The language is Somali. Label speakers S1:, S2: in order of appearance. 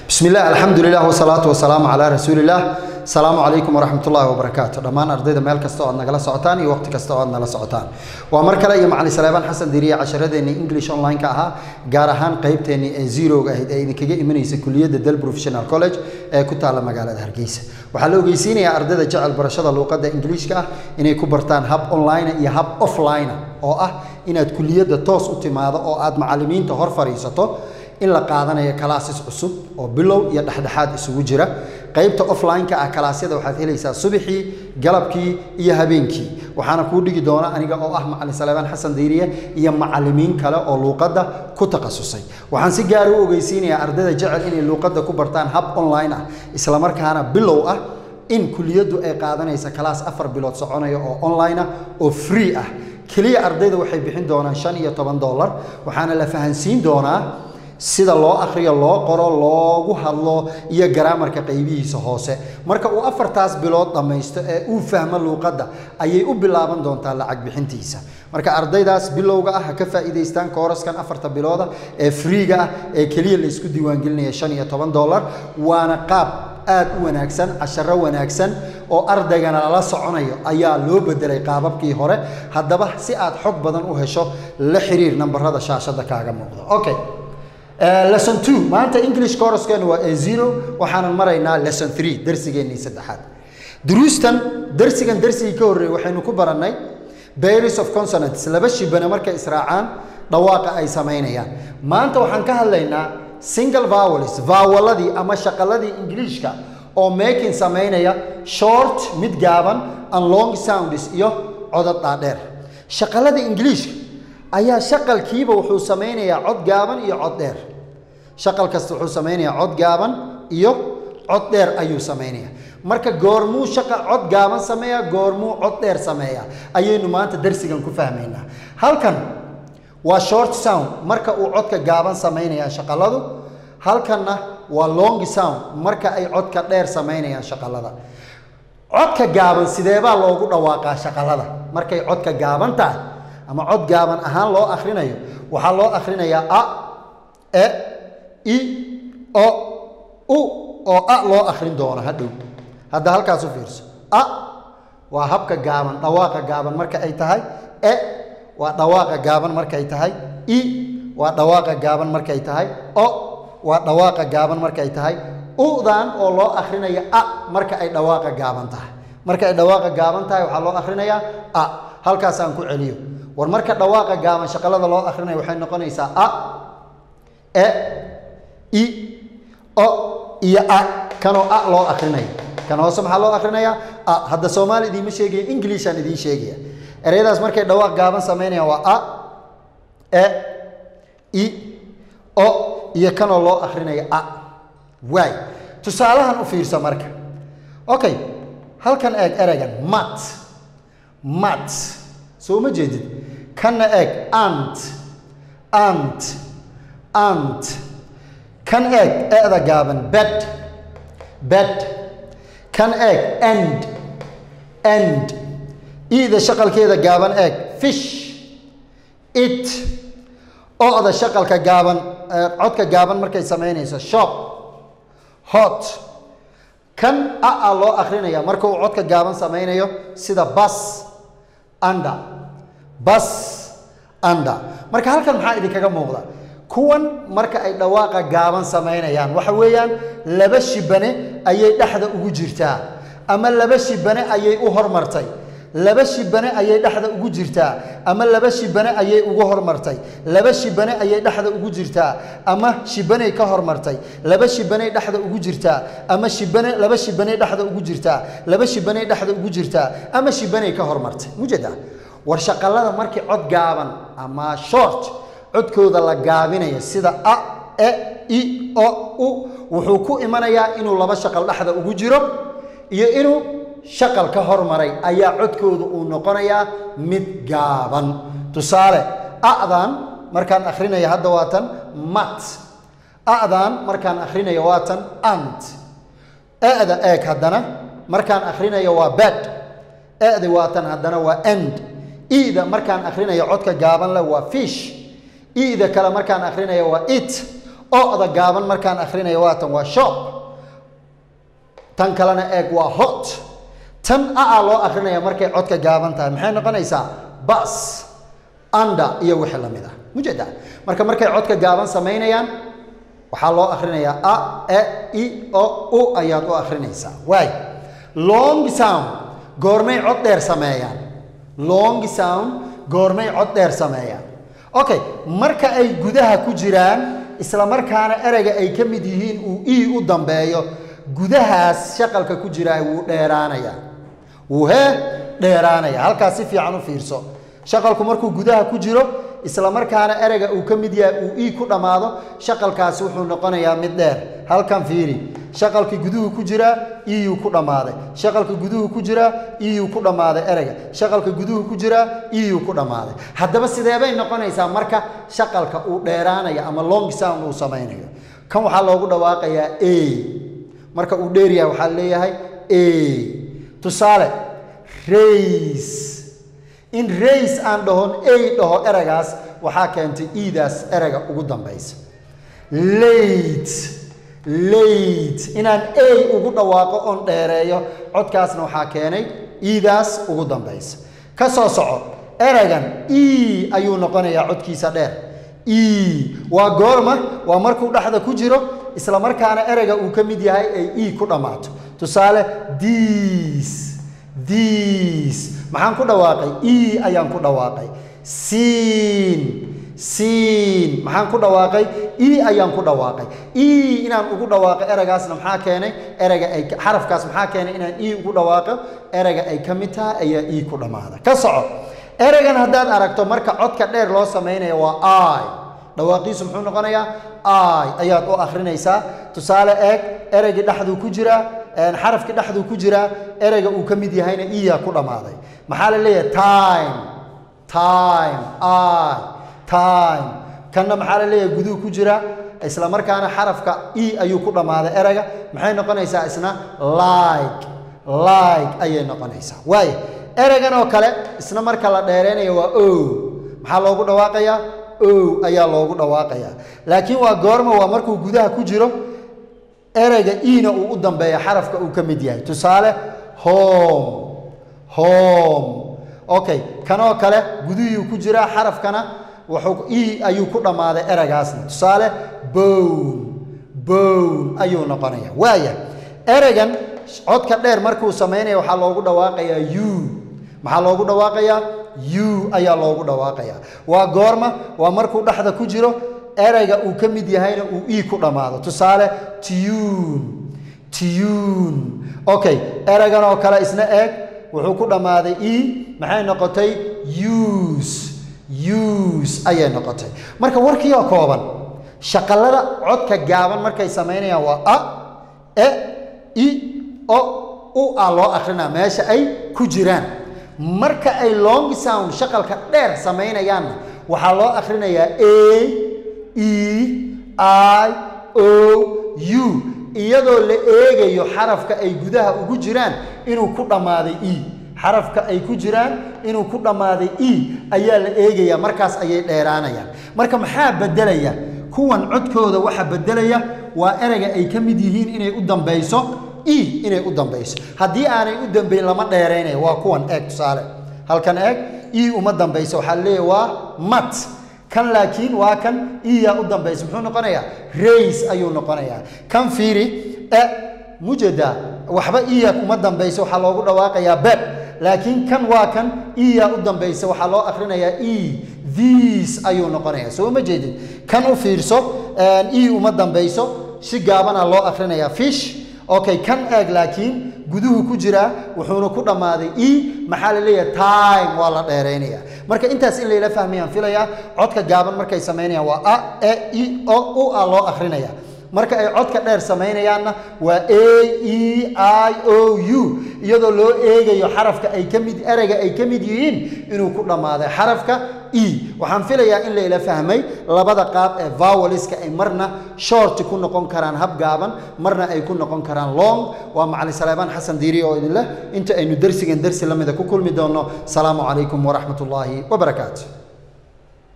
S1: bismi illah alxamdulilah wsalaatu wasalaamu calaa rasuulilah asalaamu calaykum waraxmat ullahi wabarakaatu dhammaan ardayda meel kasta oo aad nagala socotaan iyo waqti kasta oo aad nala socotaan waa mar kale iyo macalin saleebaan xasan diriye casharadeenii english online-ka ahaa gaar ahaan qeybteennii ee zeroga ahayd ee idinkaga imanaysa kuliyadda del professional college ee ku taalla magaalada hargeysa waxaa la ogeysiinayaa ardayda jecel barashada luuqadda ingiliishka ah inay ku bartaan hab online iyo hab offline oo ah inaad kuliyadda toos u timaado oo aad macalimiinta hor fadhiisato in la qaadanayo kalaasis cusub oo bilow iyo dhexdhexaad isugu jira qaybta offline-ka ah kalaasyada waxaad helaysaa subaxii galabkii iyo habeenkii waxaana kuu dhigi doona aniga oo ah macalin saleebaan xasan dayriye iyo macalimiin kale oo luuqadda ku takhasusay waxaan si gaara u ogeysiinayaa ardayda jecel inay luuqadda ku bartaan hab online ah islamarkaana bilow ah in kuliyaddu ay qaadanaysa kalaas afar bilood soconaya oo online ah oo free ah keliya ardayda waxay bixin doonaan shan iyo toban dollar waxaana la fahansiin doonaa sida loo akhriyo loo qoro loogu hadlo iyo garaamarka qaybihiisa hoose marka uu afartaas bilood dhammaysto ee uu fahmo luuqadda ayay u bilaaban doontaa lacag bixintiisa marka ardaydaas bilowga ah ha ka faa'iidaystaan kooraskan afarta bilooda ee friiga ah ee keliya la isku diiwaangelinaya shan iyo toban dollar waana qaab aad u wanaagsan casharo wanaagsan oo ardaygana lala soconayo ayaa loo bedelay qaababkii hore haddaba si aad xog badan u hesho la xiriir nambarada shaashada kaaga muuqda okay lesson two maanta english coroskeenu waa a zero waxaanan maraynaa lesson three darsigeennii saddexaad duruustan darsigan darsigii ka horreeyey waxaynu ku barannay baris of consonants laba shibane markay israacaan dhawaaqa ay samaynayaan maanta waxaan ka hadlaynaa single vowels vaawaladii ama shaqaladii ingiliishka oo making samaynaya short mid gaaban and long sounds iyo codad dhaadheer shaqalada ingiliishka ayaa shaqalkiiba wuxuu samaynayaa cod gaaban iyo cod dheer shaqal kasta wuxuu samaynayaa cod gaaban iyo cod dheer ayuu samaynayaa marka goormuu shaqa cod gaaban sameeyaa goormuu cod dheer sameeyaa ayaynu maanta darsigan ku fahmaynaa halkan waa short sound marka uu codka gaaban samaynayaan shaqaladu halkanna waa long sound marka ay codka dheer samaynayaan shaqalada codka gaaban sideebaa loogu dhawaaqaa shaqalada markay codka gaaban tahay ama cod gaaban ahaan loo akhrinayo waxaa loo akhrinayaa a e i o u oo a loo akhrin doono hadhow hadda halkaas u fiirso a waa habka gaaban dhawaaqa gaaban marka ay tahay e waa dhawaaqa gaaban markay tahay i waa dhawaaqa gaaban markay tahay o waa dhawaaqa gaaban markay tahay udan oo loo akhrinayo a marka ay dhawaaqa gaaban tahay marka ay dhawaaqa gaaban tahay waxaa loo akhrinayaa a halkaasaan ku celiyo war marka dhawaaqa gaaban shaqalada loo akhrinayo waxay noqonaysaa a e i o iyo a kanoo a loo akhrinayo kan hoose maxaa loo akhrinayaa a hadda soomaali idiima sheegaya inglishaan idiin sheegaya ereyadaas markay dhawaaq gaaban samaynayaan waa a e i o iyo kanoo loo akhrinayo a waay tusaalahan u fiirsa marka okay halkan eeg ereygan mat mat soo ma jeedid kanna eeg ant ant ant kan eeg e'da gaaban bed bed kan eeg end end iida shaqalkeeda gaaban eeg fish it o'da shaqalka gaaban codka gaaban markay samaynayso shop hot kan a a loo akrinaya marka uu codka gaaban samaynayo sida bas anda bas anda marka halkan maxaa idinkaga muuqda kuwan marka ay dhawaaqa gaaban samaynayaan waxa weeyaan laba shibane ayay dhexda ugu jirtaa ama laba shibane ayay u hormartay laba shibane ayay dhexda ugu jirtaa ama laba shibane ayay ugu hormartay laba shibane ayay dhexda ugu jirtaa ama shibanay ka hormartay laba shibanay dhexda ugu jirtaa ama shibane laba shibanay dhexda ugu jirtaa laba shibanay dhexda ugu jirtaa ama shibanay ka hormartay mujeda war shaqalada markii cod gaaban ama short codkooda la gaabinaya sida a e i o u wuxuu ku imanayaa inuu laba shaqal dhexda ugu jiro iyo inuu shaqal ka hormaray ayaa codkooda uu noqonayaa mid gaaban tusaale a'dan markaan akhrinayo hadda waa tan mat a'dan markaan akhrinayo waa tan ant e'da eeg haddana markaan akhrinayo waa bed e'di waa tan haddana waa end i'da markaan akhrinayo codka gaaban leh waa fish i'da kale markaan akhrinayo waa it o-da gaaban markaan akhrinayo waatan waa shop tan kalena eeg waa hot tan a-a loo akrinaya markay codka gaaban tahay maxay noqonaysaa bas anda iyo wixii lamid ah mujeda marka markay codka gaaban samaynayaan waxaa loo akhrinayaa a e i o u ayaad u akhrinaysaa waay long sound goormay cod dheer sameeyaan long sound goormay cod dheer sameeyaan okay marka ay gudaha ku jiraan isla markaana ereyga ay ka mid yihiin uu i u dambeeyo gudahaas shaqalka ku jiraa wuu dheeraanayaa wuu hee dheeraanaya halkaas si fiican u fiirso shaqalku markuu gudaha ku jiro isla markaana ereyga uu ka mid yahay uu ii ku dhammaado shaqalkaasi wuxuu noqonayaa mid dheer halkan fiiri shaqalkii guduhu ku jiraa iyuu ku dhammaaday shaqalka guduhu ku jiraa iyuu ku dhammaaday ereyga shaqalka guduhu ku jiraa iyuu ku dhammaaday haddaba sideebay noqonaysaa marka shaqalka uu dheeraanayo ama long sound uu samaynayo kan waxaa loogu dhawaaqayaa a marka uu dheer yahay waxaa leeyahay a tusaale rays in rays aan dhahon a dhaho eragaas waxaa keentay iidaas erega ugu dambaysa late late inaan a ugu dhawaaqo oon dheereeyo codkaasna waxaa keenay iidaas ugu dambaysa ka soo soco eragan e ayuu noqonayaa codkiisa dheer e waa goorma waa markuu dhexda ku jiro isla markaana ereyga uu ka mid yahay ay e ku dhammaato tusaale diis diis maxaan ku dhawaaqay e ayaan ku dhawaaqay siin siin maxaan ku dhawaaqay e ayaan ku dhawaaqay e inaan ugu dhawaaqo ereygaasna maxaa keenay ereyga ay xarafkaas maxaa keenay inaan e ugu dhawaaqo ereyga ay ka mid tahay ayaa e ku dhammaada ka soco ereygan haddaad aragto marka codka dheer loo samaynayo waa i dhawaaqiisu muxuu noqonayaa i ayaad u akhrinaysaa tusaale eeg ereygii dhexduu ku jiraa xarafkii dhexduu ku jiraa ereyga uu ka mid yahayna iyaa ku dhammaaday maxaa la leeyahay time time i time kanna maxaa la leeyahay guduhu ku jira isla markaana xarafka e ayuu ku dhammaaday ereyga maxay noqonaysaa isna like like ayay noqonaysaa waayo ereygan oo kale isna marka la dheereynayo waa o maxaa loogu dhawaaqayaa o ayaa loogu dhawaaqayaa laakiin waa goorma waa markuu gudaha ku jiro ereyga ina uu u dambeeya xarafka uu ka mid yahay tusaale home home okay kanoo kale gudihii ku jiraa xarafkana wuxuu e ayuu ku dhammaaday ereygaasna tusaale bown bown ayuu noqonaya waaya ereygan codka dheer markuu samaynaya waxaa loogu dhawaaqayaa u maxaa loogu dhawaaqayaa u ayaa loogu dhawaaqayaa waa goorma waa markuu dhexda ku jiro ereyga uu ka mid yahayna uu e ku dhammaado tusaale tune tune okay ereygan oo kale isna eeg wuxuu ku dhammaaday e maxay noqotay use use ayay noqotay marka warkii oo kooban shaqalada codka gaaban markay samaynayaan waa a e i o u a loo akrinaa meesha ay ku jiraan marka ay long sound shaqalka dheer samaynayaanna waxaa loo akrinayaa a e i o u iyadoo la eegayo xarafka ay gudaha ugu jiraan inuu ku dhammaaday e xarafka ay ku jiraan inuu ku dhammaaday e ayaa la eegayaa markaas ayay dheeraanayaan marka maxaa beddelaya kuwan codkooda waxa beddelaya waa ereyga ay ka mid yihiin inay u dambayso e inay u dambayso haddii aanay u dambayn lama dheeraynayo waa kuwan eeg tusaale halkan eeg e uma dambayso waxaa leeyahy waa mat kan laakiin waa kan iyaa u dambaysa muxuu noqonayaa rays ayuu noqonayaa kan fiiri e mujeda waxba iya uma dambaysa waxaa loogu dhawaaqayaa beb laakiin kan waa kan iyaa u dambaysa waxaa loo akrinayaa e this ayuu noqonayaa soo ma jeedid kan u fiirso e uma dambayso si gaabana loo akrinayaa fish okay kan eeg laakiin guduhu ku jiraa wuxuuna ku dhammaaday e maxaa la leeyahay time waa la dheeraynaya marka intaas in layla fahmayaan filayaa codka gaaban markay samaynayaan waa a e i o u a loo akrinaya marka ay codka dheer samaynayaanna waa a e i o u iyadoo loo eegayo xarafka ay ka mid ereyga ay ka mid yihiin inuu ku dhammaaday xarafka e waxaan filayaa in layla fahmay labada qaab ee voweliska ay marna short ku noqon karaan hab gaaban marna ay ku noqon karaan long waa macalin saleebaan xasan diiri oo idin leh inta aynu dersigan dersi lamida ku kulmi doonno salaamu calaykum waraxmat ullaahi wabarakaatu